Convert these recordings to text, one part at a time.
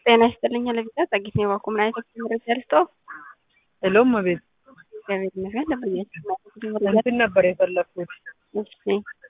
ጤና ይስጥልኝ ለቪዛ ጸጊት ነው የባኩ ምን አይነት መረጃ ልስጠው? ሄሎም ቤት እግዚአብሔር ይመስገን ለብያችሁ እንትን ነበር የፈለግኩት እሺ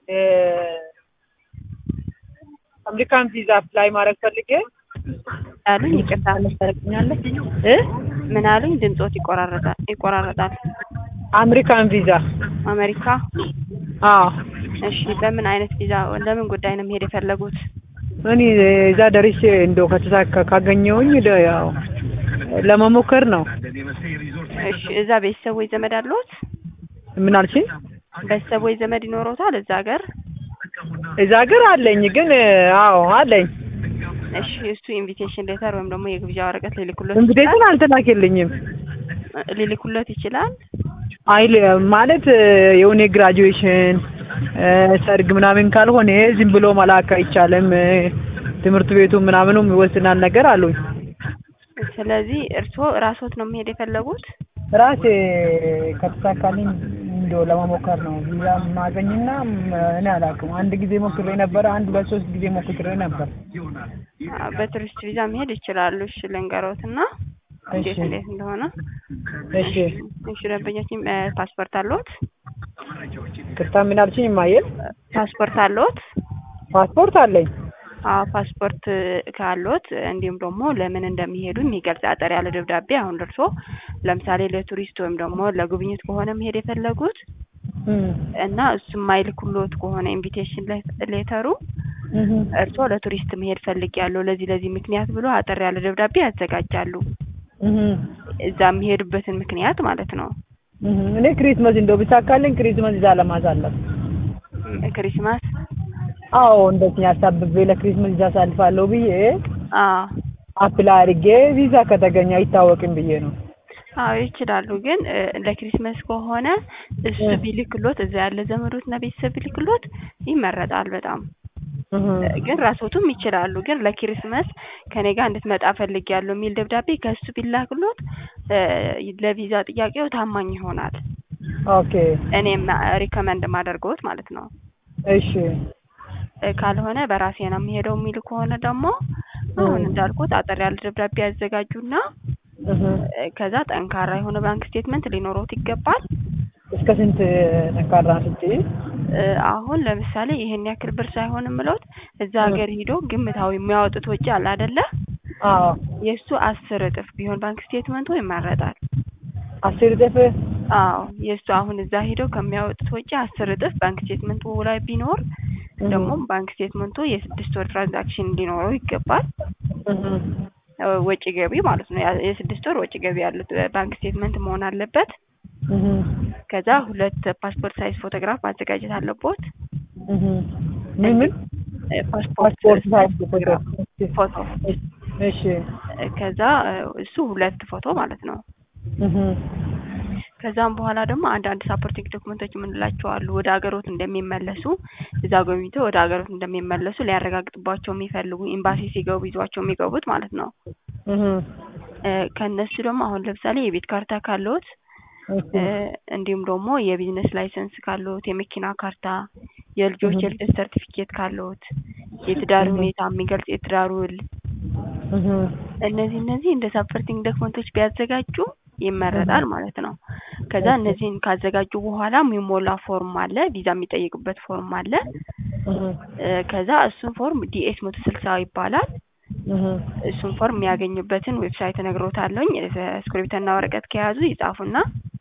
አሜሪካን ቪዛ አፕላይ ማድረግ ፈልጌ አሉኝ። ይቅርታ ታረግኛለች እ ምን አሉኝ? ድምፆት ይቆራረጣል ይቆራረጣል። አሜሪካን ቪዛ አሜሪካ አዎ እሺ። በምን አይነት ቪዛ ለምን ጉዳይ ነው መሄድ የፈለጉት? እኔ እዛ ደርሼ እንደው ከተሳካ ካገኘሁኝ ደ- ያው ለመሞከር ነው። እሺ እዛ ቤተሰብ ወይ ዘመድ አለዎት? ምን አልሽኝ? ቤተሰብ ወይ ዘመድ ይኖረውታል እዛ ሀገር? እዛ ሀገር አለኝ ግን አዎ አለኝ። እሺ እሱ ኢንቪቴሽን ሌተር ወይም ደግሞ የግብዣ ወረቀት ሊልኩለት ኢንቪቴሽን አልተላከልኝም። ሊልኩለት ይችላል። አይል ማለት የሆነ ግራጁዌሽን ሰርግ ምናምን ካልሆነ ዝም ብሎ መላክ አይቻልም። ትምህርት ቤቱ ምናምኑም ይወስናል ነገር አሉኝ። ስለዚህ እርስዎ ራስዎት ነው መሄድ የፈለጉት? ራሴ ከተሳካልኝ እንደው ለመሞከር ነው ቪዛ ማገኝና እኔ አላውቅም። አንድ ጊዜ ሞክሬ ነበር። አንድ ሁለት ሶስት ጊዜ ሞክሬ ነበር። አዎ፣ በቱሪስት ቪዛ መሄድ ይችላሉ። እሺ ልንገሮትና እንዴት እሺ እንዴት እንደሆነ እሺ እሺ ደንበኛችን እ፣ ፓስፖርት አለዎት? ቅርታ ምን አልሽኝ? ማየል ፓስፖርት አለዎት? ፓስፖርት አለኝ። አዎ ፓስፖርት ካለዎት እንዲሁም ደግሞ ለምን እንደሚሄዱ የሚገልጽ አጠር ያለ ደብዳቤ አሁን ደርሶ ለምሳሌ ለቱሪስት ወይም ደግሞ ለጉብኝት ከሆነ መሄድ የፈለጉት እም፣ እና እሱ የማይልኩሎት ከሆነ ኢንቪቴሽን ሌተሩ እም፣ እርስዎ ለቱሪስት መሄድ ፈልጊያለሁ ለዚህ ለዚህ ምክንያት ብሎ አጠር ያለ ደብዳቤ ያዘጋጃሉ። እም፣ እዛ የሚሄዱበትን ምክንያት ማለት ነው። እም። እኔ ክሪስመስ እንደው ቢሳካልኝ ክሪስመስ እዛ ለማሳለፍ ክሪስማስ አዎ እንደዚህ አሳብቤ ለክሪስመስ እዛ አሳልፋለሁ ብዬ አዎ አፕላይ አድርጌ ቪዛ ከተገኘ አይታወቅም ብዬ ነው። አዎ ይችላሉ። ግን እ፣ ለክሪስመስ ከሆነ እሱ እ። ቢልክሎት እዛ ያለ ዘመዶትና ቤተሰብ ቢልክሎት ይመረጣል በጣም እም፣ ግን ራስዎቱም ይችላሉ። ግን ለክሪስመስ ከኔ ጋር እንድትመጣ ፈልጊያለሁ የሚል ደብዳቤ ከእሱ ቢላክሎት እ፣ ለቪዛ ጥያቄው ታማኝ ይሆናል። ኦኬ እኔም ሪከመንድ ማደርገዎት ማለት ነው። እሺ እ፣ ካልሆነ በራሴ ነው የሚሄደው የሚሉ ከሆነ ደግሞ አሁን እንዳልኩት አጠር ያለ ደብዳቤ ያዘጋጁና እም። እ፣ ከዛ ጠንካራ የሆነ ባንክ ስቴትመንት ሊኖረውት ይገባል። እስከ ስንት ጠንካራ ስትይ? እ፣ አሁን ለምሳሌ ይሄን ያክል ብር ሳይሆን የምለውት እዛ ሀገር ሂዶ ግምታዊ የሚያወጡት ወጪ አለ አይደለ? አዎ የእሱ አስር እጥፍ ቢሆን ባንክ ስቴትመንቱ ይመረጣል። አስር እጥፍ አዎ የእሱ አሁን እዛ ሂደው ከሚያወጡት ወጪ አስር እጥፍ ባንክ ስቴትመንቱ ላይ ቢኖር ደግሞ ባንክ ስቴትመንቱ የስድስት ወር ትራንዛክሽን እንዲኖረው ይገባል። እም፣ እ፣ ወጪ ገቢ ማለት ነው። ያ- የስድስት ወር ወጪ ገቢ ያሉት ባንክ ስቴትመንት መሆን አለበት። እም፣ ከዛ ሁለት ፓስፖርት ሳይዝ ፎቶግራፍ ማዘጋጀት አለቦት። እም። ምን ምን እ፣ ፓስፖርት ፓስፖርት ሳይዝ ፎቶግራፍ ፎቶ እሺ እ፣ ከዛ እ፣ እሱ ሁለት ፎቶ ማለት ነው። እም፣ ከዛም በኋላ ደግሞ አንዳንድ ሳፖርቲንግ ዶክመንቶች የምንላቸው አሉ። ወደ ሀገሮት እንደሚመለሱ እዛ ጎብኝተው ወደ ሀገሮት እንደሚመለሱ ሊያረጋግጥባቸው የሚፈልጉ ኤምባሲ ሲገቡ ይዟቸው የሚገቡት ማለት ነው። እም፣ እ፣ ከእነሱ ደግሞ አሁን ለምሳሌ የቤት ካርታ ካለዎት እሺ እ፣ እንዲሁም ደግሞ የቢዝነስ ላይሰንስ ካለዎት፣ የመኪና ካርታ፣ የልጆች እህ። የልደት ሰርቲፊኬት ካለዎት፣ የትዳር እህ። ሁኔታ የሚገልጽ የትዳር ውል፣ እም፣ እነዚህ እነዚህ እንደ ሳፖርቲንግ ዶክመንቶች ቢያዘጋጁ ይመረጣል ማለት ነው። ከዛ እነዚህን ካዘጋጁ በኋላ የሚሞላ ፎርም አለ፣ ቪዛ የሚጠይቁበት ፎርም አለ። እም፣ እ፣ ከዛ እሱን ፎርም ዲኤስ መቶ ስልሳ ይባላል። እም። እሱን ፎርም የሚያገኙበትን ዌብሳይት እነግሮታለሁኝ። እስክሪብቶና ወረቀት ከያዙ ይጻፉና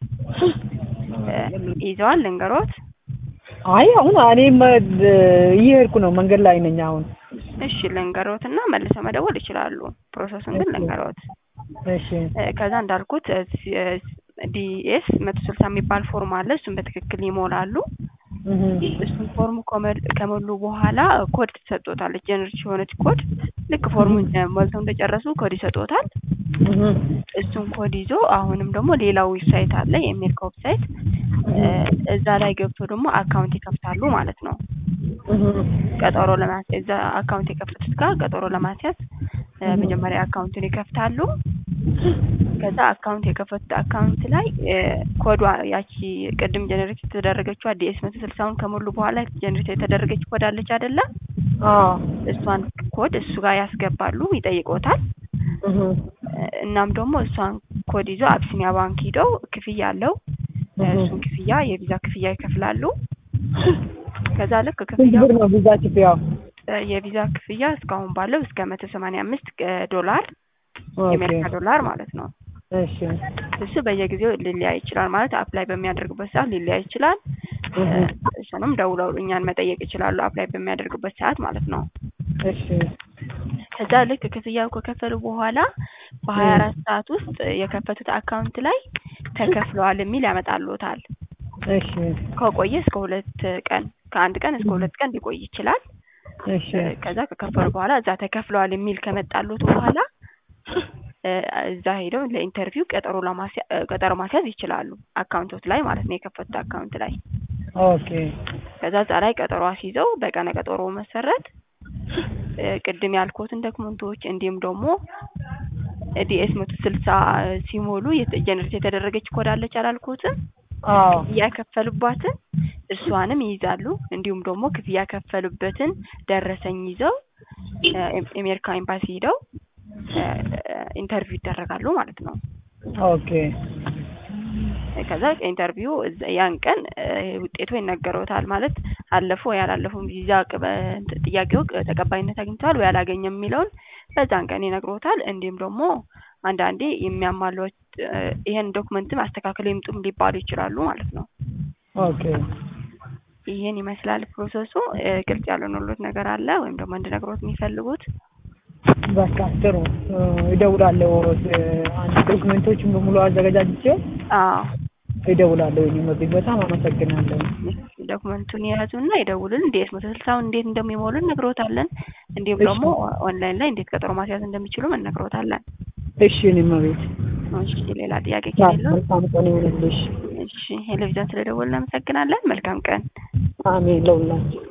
እ፣ ይዘዋል ልንገሮት። አይ አሁን እኔም እየሄድኩ ነው፣ መንገድ ላይ ነኝ አሁን። እሺ ልንገሮት እና መልሰው መደወል ይችላሉ። ፕሮሰሱን ግን ልንገሮት። እሺ እ፣ ከዛ እንዳልኩት ዲኤስ መቶ ስልሳ የሚባል ፎርም አለ። እሱን በትክክል ይሞላሉ። እም፣ እሱን ፎርም ከመል- ከሞሉ በኋላ ኮድ ትሰጦታለች። ጀነሬት የሆነች ኮድ ልክ ፎርሙን እ፣ ሞልተው እንደጨረሱ ኮድ ይሰጦታል። እም፣ እሱን ኮድ ይዞ አሁንም ደግሞ ሌላ ዌብሳይት አለ የአሜሪካ ዌብሳይት እ፣ እዛ ላይ ገብቶ ደግሞ አካውንት ይከፍታሉ ማለት ነው። እም፣ ቀጠሮ ለማስያዝ እዛ አካውንት የከፈቱት ጋር ቀጠሮ ለማስያዝ እ፣ መጀመሪያ አካውንቱን ይከፍታሉ። ከዛ አካውንት የከፈቱት አካውንት ላይ እ፣ ኮዷ ያቺ ቅድም ጀነሬት የተደረገችው ዲኤስ መቶ ስልሳውን ከሞሉ በኋላ ጀነሬት የተደረገች ኮድ አለች አይደለ? አዎ እሷን ኮድ እሱ ጋር ያስገባሉ፣ ይጠይቆታል። እህ እናም ደግሞ እሷን ኮድ ይዞ አብሲኒያ ባንክ ሂደው ክፍያ አለው እህ እሱን ክፍያ የቪዛ ክፍያ ይከፍላሉ። ከዛ ልክ ስንት ክፍያው ብር ነው ቪዛ ክፍያው? የቪዛ ክፍያ እስካሁን ባለው እስከ መቶ ሰማንያ አምስት ዶላር ኦኬ የአሜሪካ ዶላር ማለት ነው። እሺ እሱ በየጊዜው ሊለያይ ይችላል ማለት አፕላይ በሚያደርጉበት ሰዓት ሊለያይ ይችላል። እህ እሱንም ደውለው እኛን መጠየቅ ይችላሉ አፕላይ በሚያደርጉበት ሰዓት ማለት ነው። እሺ ከዛ ልክ ክፍያው ከከፈሉ በኋላ በሀያ አራት ሰዓት ውስጥ የከፈቱት አካውንት ላይ ተከፍለዋል የሚል ያመጣልዎታል። እሺ ከቆየ እስከ ሁለት ቀን ከአንድ ቀን እስከ ሁለት ቀን ሊቆይ ይችላል። እሺ ከዛ ከከፈሉ በኋላ እዛ ተከፍለዋል የሚል ከመጣልዎት በኋላ እ እዛ ሄደው ለኢንተርቪው ቀጠሮ ለማስያ ቀጠሮ ማስያዝ ይችላሉ። አካውንቶት ላይ ማለት ነው የከፈቱት አካውንት ላይ ኦኬ ከዛ እዛ ላይ ቀጠሮ አስይዘው በቀነ ቀጠሮ መሰረት እ ቅድም ያልኩትን ዶክመንቶች እንዲሁም ደግሞ ዲኤስ መቶ ስልሳ ሲሞሉ ጀነሬት የተደረገች ኮድ አለች አላልኩትም? አዎ ክፍያ የከፈሉባትን እሷንም ይይዛሉ። እንዲሁም ደግሞ ክፍያ የከፈሉበትን ደረሰኝ ይዘው እ አሜሪካ ኤምባሲ ሄደው እ ኢንተርቪው ይደረጋሉ ማለት ነው። ኦኬ ከዛ ኢንተርቪው እዛ- ያን ቀን እ ውጤቱ ይነገረውታል ማለት አለፉ ወይ አላለፉም ቪዛ ቅበ- እንትን ጥያቄው ቅ- ተቀባይነት አግኝተዋል ወይ አላገኘም የሚለውን በዛን ቀን ይነግሮታል። እንዲሁም ደግሞ አንዳንዴ የሚያሟሉት እ ይሄን ዶክመንትም አስተካክለው ይምጡም ሊባሉ ይችላሉ ማለት ነው። ኦኬ ይሄን ይመስላል ፕሮሰሱ። እ ግልጽ ያልሆነሎት ነገር አለ ወይም ደግሞ እንድነግሮት የሚፈልጉት? በቃ ጥሩ እ እደውላለሁ እ አንድ ዶክመንቶችን በሙሉ አዘገጃጅቼ አዎ እደውላለሁ። እኔ መቤት በጣም አመሰግናለሁ። ዶክመንቱን የያዙና ይደውሉን። ዲኤስ መቶ ስልሳውን እንዴት እንደሚሞሉ እነግሮታለን። እንዲሁም እሺ። ደግሞ ኦንላይን ላይ እንዴት ቀጠሮ ማስያዝ እንደሚችሉም እነግሮታለን። እሺ እኔ መቤት እሺ ሌላ ጥያቄ ከሌለው መልካም ቀን ይሁንልሽ። እሺ ቴሌቪዥን ስለደወልን እናመሰግናለን። መልካም ቀን። አሜን ለሁላችሁ